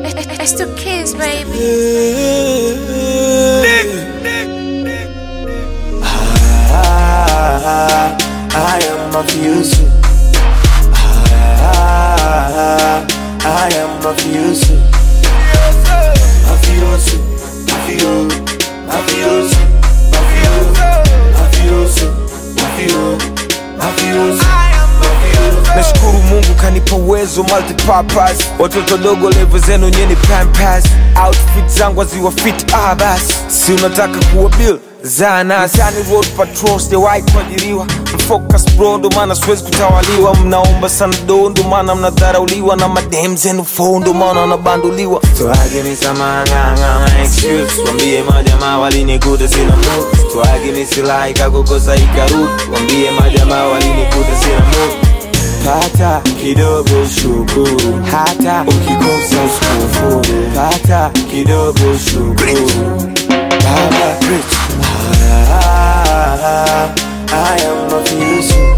It's two kids, baby. Ah, I am mafioso. Ah, I am mafioso. Mafioso, mafio, mafioso, mafio, mafioso, mafio, mafioso. nashukuru mungu kanipa uwezo multipurpose watoto dogo levo zenu nyeni pampas outfit zangu aziwa fit ah basi si unataka kuwa bill zanasani road patrol sijawahi kuajiriwa mfocus bro ndo maana siwezi kutawaliwa mnaomba sana do ndo maana mnadharauliwa na madem zenu fo ndo maana wanabanduliwa Twage ni samanganga na excuse wambie majamaa walinikuta sina mood Twage ni silaha ikakukosa ikarudi wambie majamaa walinikuta sina mood pata kidogo shukuru hata ukikosa usikufuru pata kidogo shukuru baba rich Ah, I am mafioso.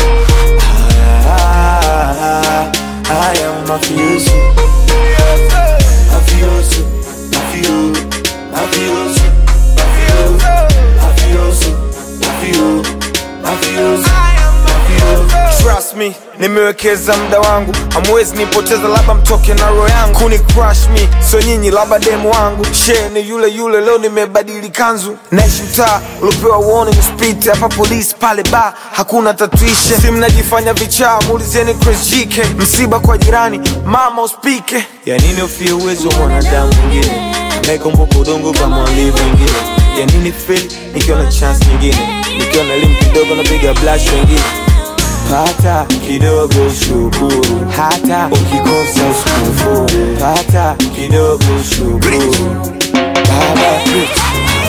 Ah, I am mafioso. Mafioso, mafio, mafioso, mafio, mafioso, mafio, mafioso, mafio. trust me nimewekeza muda wangu amwezi nipoteza labda mtoke na roho yangu kuni crush me so nyinyi labda demu wangu she ni yule yule leo nimebadili kanzu naishi mtaa uliopewa warning speed hapa polisi pale ba hakuna tatuishe si mnajifanya vichaa muulizeni Chris GK msiba kwa jirani mama uspike ya nini ufie uwezo wa mwanadamu mwingine anayekumbuka udongo kama walivyo wengine ya nini feel nikiwa na chance nyingine nikiwa na elimu kidogo napiga blush wengine pata kidogo shukuru hata ukikosa usikufuru pata kidogo shukuru baba rich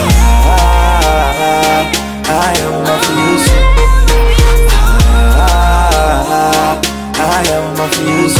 Ah, I am mafioso. Ah, I am mafioso.